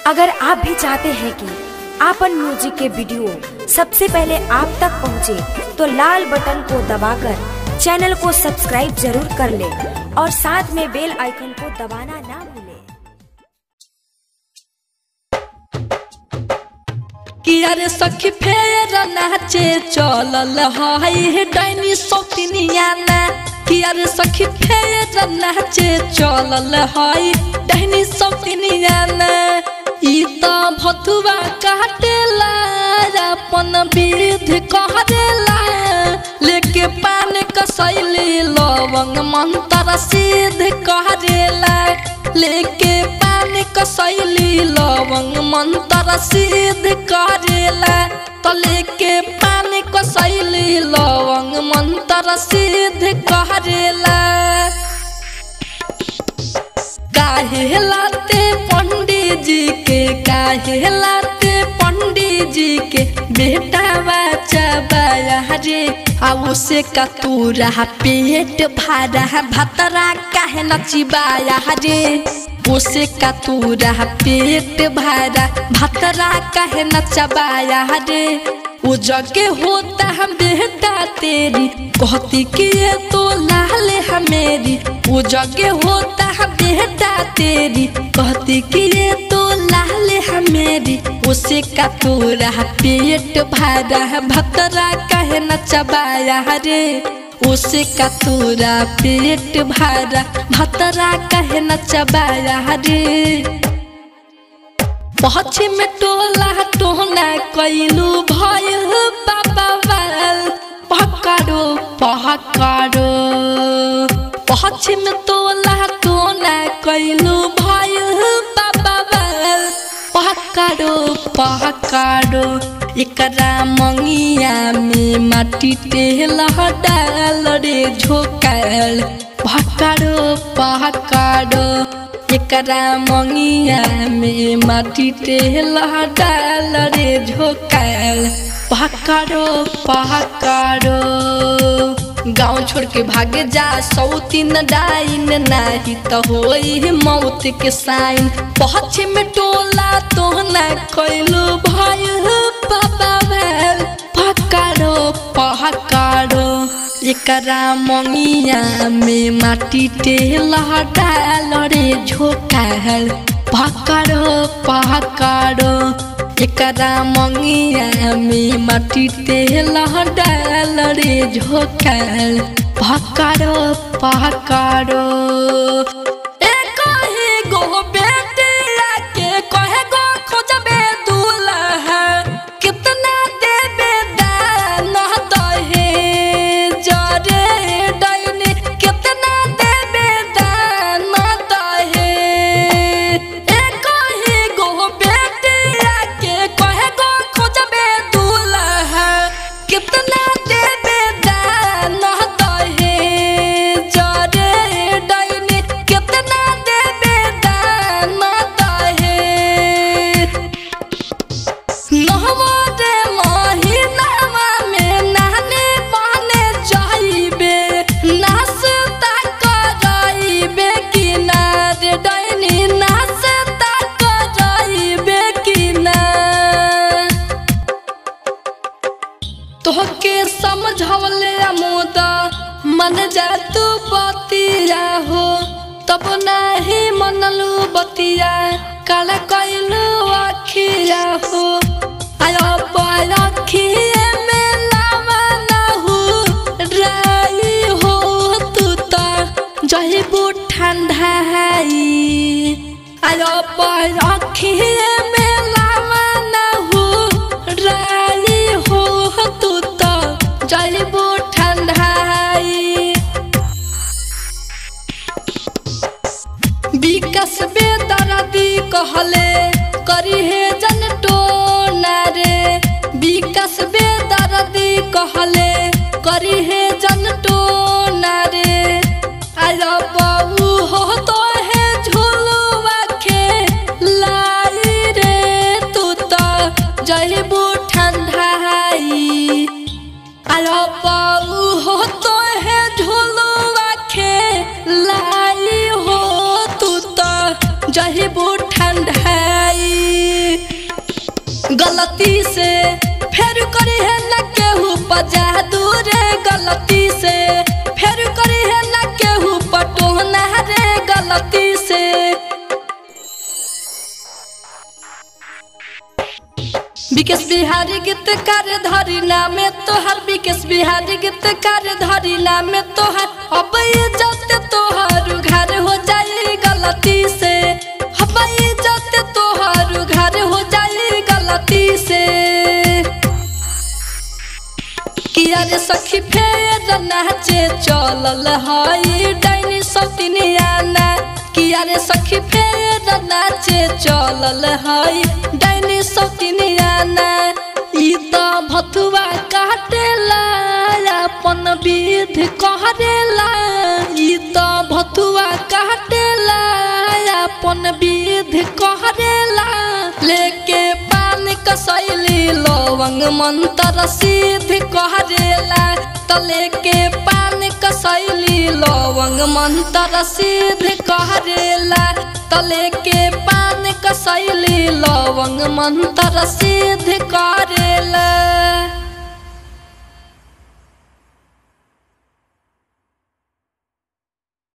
अगर आप भी चाहते हैं कि आपन म्यूजिक के वीडियो सबसे पहले आप तक पहुंचे, तो लाल बटन को दबाकर चैनल को सब्सक्राइब जरूर कर ले और साथ में बेल आइकन को दबाना ना भूलें। किया रे सखी फेर नाचे चलल हाय डाइनी सौतिनिया ना किया रे सखी फेर नाचे चलल हाय डाइनी सौतिनिया ना ई त भथुआ काटेला अपन विध कहरेला लेके पान कसैली लवंग मंत्र सिद्ध कहरेला लेके पान कसैली लवंग मंत्र सिद्ध करेला त लेके पान कसैली लवंग मंत्र सिद्ध करेला काहे लाते पंडित जी के काहे लाते पंडित जी के बेटा बच्चा बाया रे आ उसे कतूरा पेट भरा भतरा काहे नचिबाया रे उसे कतूरा पेट भरा भतरा काहे नचबाया रे वो जगे होता हम बेटा तेरी कहती कि ये तो लाल है मेरी वो जगे होता है बेटा तेरी कहती कि ये तो लाल है मेरी उसे का तोरा पेट भरा है भतरा कहे न चबाया रे उसे का तोरा पेट भरा भतरा कहे न चबाया रे पश्चिम टोला टोना कैलू भय बाबा बाल पकड़ो पकड़ो पश्चिम टोला टोना कैलू भय बाबा बाल पकड़ो पकड़ो एकरा मंगिया में माटी तेल डाल रे झोकाल पकड़ो पकड़ो एकरा मंगिया में माटी तेल डाल रे झोकाल पकड़ो पकड़ो गाँव छोड़ के भागे जा सौतीन डाइन नाही तो होई मौत के साइन पश्चिम टोला तो न कैलो भाई बाबा भैल पकड़ो पकड़ो एकरा मंगिया में माटी तेल डाल रे झोकाल पकड़ो पकड़ो एकरा मंगिया में माटी तेल डाल रे झोकाल पकड़ो पकड़ो एक ही गो बेटिया के कहे गो खोजबे दूल्हा कितना देबे दान दहे जरे डाइनी कितना देबे दान दहे एक ही गो बेटिया के कहे गो खोजबे दूल्हा कितना देबे दान दहे जरे डाइनी कितना देबे दान दहे नहवारे महीनावा में नहने बहने जाइबे नाश्ता कराइबे किनारे डैनी नाश्ता कराइबे किनार तोहके समझवले अमोदा मन जा तू बतिया हो तब नाही मनलू बतिया काल कैलू अखिया हो आयो अखिए में लावा ना हो राई हो तू तो जहिबू ठंडाई आयो अखिए में लावा ना हो राई हो तू तो जहिबू ठंडाई विकास बेदरदी कहले करी हे जन टोना रे विकास बेदरदी कहले करी हे जन टोना रे आया बाबू हो तो है झोलुआ के लाई रे तू तो जहिबू ठंडाई आया बाबू हो तो है झोलुआ के लाई हो तू तो जहिबू ठंडाई गलती से फेर करी है न केहू बजा दूरे गलती से फेर करी है न केहू पटोना रे गलती से विकेश बिहारी गीतकार धरी नामे तोहर विकेश बिहारी गीतकार धरी नामे तोहर अब इज्जत तोहर घर हो जाए गलती से अब इज्जत तोहर घर हो जाए गलती से किया रे सखी फेर नाचे चलल हई डाइनी सौतिनियाना किया रे सखी फेर नाचे चलल हई डाइनी सौतिनियाना ई त भथुआ काटेला अपन विध कहरेला ई त भथुआ काटेला अपन विध कहरेला लेके पान कसैली लवंग मंत्र सिद्ध कहरेला तले के पान कसैली लवंग मंत्र सिद्ध कहरेला तले के पान कसैली लवंग मंत्र सिद्ध करेला